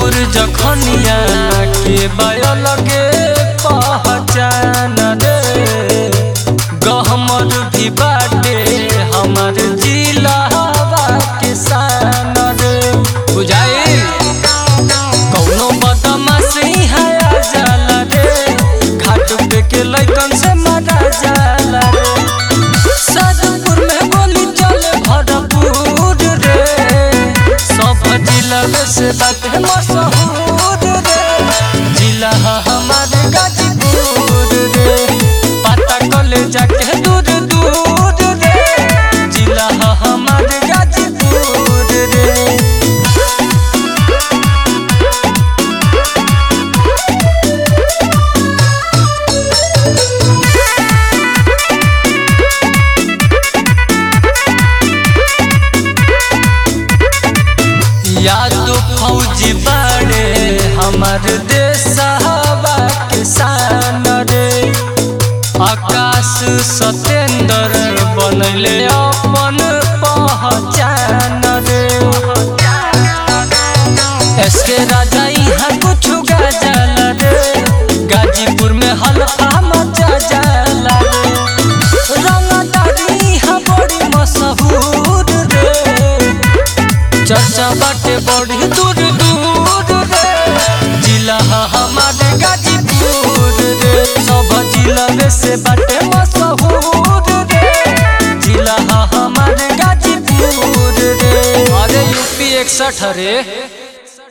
गाजीपुर जखनिया के लगे पहचान रे गहमर भी बाटे हमार जिलावा के शान रे बुझाई कौनो बदमाशी है आ जाला रे घाट पे के लइकन से मारा जाला रे सादपुर में गोली चले भरपूर रे सब जिला में से बात है मशहूर रे जिला है हमारे गाजीपुर रे पता कले जाके दूर दूर रे जिला है हमारे गाजीपुर रे या तो फौजी बाड़े हमार देशवा के शान रे आकाश सतेंद्र बनले अपन पहचान रे एसके राजा यहाँ कुछ गजल रे गाजीपुर में हल्का मचा जाला रे रंगदारी यहाँ बड़ी मशहूर रे चर्चा बाटे बड़ी दूर दूर रे जिला है हमारे गाजीपुर रे सब जिला में से बाटे मशहूर रे जिला है हमारे गाजीपुर रे अरे यूपी इकसठ रे